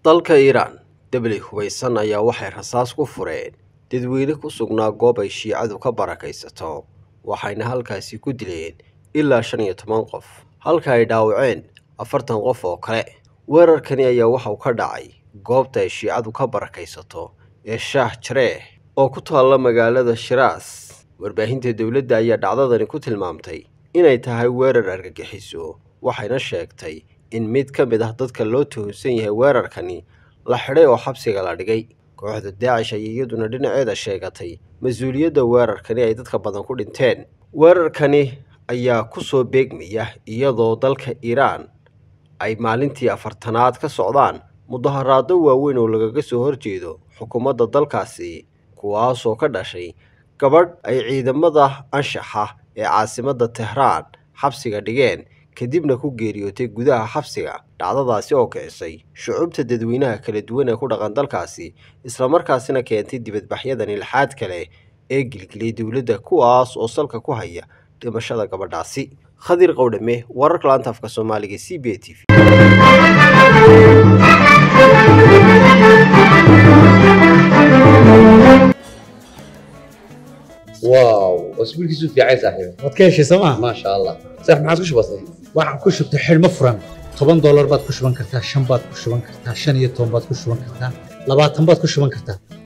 dalka iiraan debli hubaysan ayaa waxay rasaas ku fureen dadweyne ku sugnaa goob ay shiicadu ka barakaysato waxayna halkaasi ku dileen ilaa shan iyo toban qof halka ay dhaawaceen afartan qof oo kale weerarkani ayaa waxauu ka dhacay goobta ay shiicadu ka barakaysato ee shaah jareeh oo ku taalla magaalada shiraas warbaahinta dowladda ayaa dhacdadani ku tilmaamtay inay tahay weerar argagixiso waxayna sheegtay in mid ka mid ah dadka loo tuhunsan yahay weerarkani la xidhay oo xabsiga la dhigay kooxda daacish ayay iyaduna dhinaceeda sheegatay mas-uuliyadda weerarkani ay dadka badan ku dhinteen weerarkani ayaa ku soo beegmaya iyadoo dalka iiraan ay maalintii afartanaad ka socdaan mudaharaado waaweyn oo lagaga soo horjeedo xukuumadda dalkaasi kuwaasoo ka dhashay gabadh ay ciidamada anshaxa ee caasimadda tehraan xabsiga dhigeen kadibna ku geeriyootay gudaha xabsiga dhacdadaasi oo kicisay shucubta dadweynaha kala duwan ee ku dhaqan dalkaasi islamarkaasina keentay dibadbaxyadan ilxaad kale ee gilgilay dowladda kuwaas oo salka ku haya dhimashada gabadhaasi khadir qowdhame wararka laanta afka soomaaliga c b t v واو اسبوعك في عايز صاحبي waad ka heshay sooma ما شاء الله صح ما عادش بسيط waxaan ku shubtay xidhmo furan toban doolar baad ku shuban kartaa shan baad ku shuban kartaa shan iyo toban baad ku shuban kartaa labaatan baad ku shuban kartaa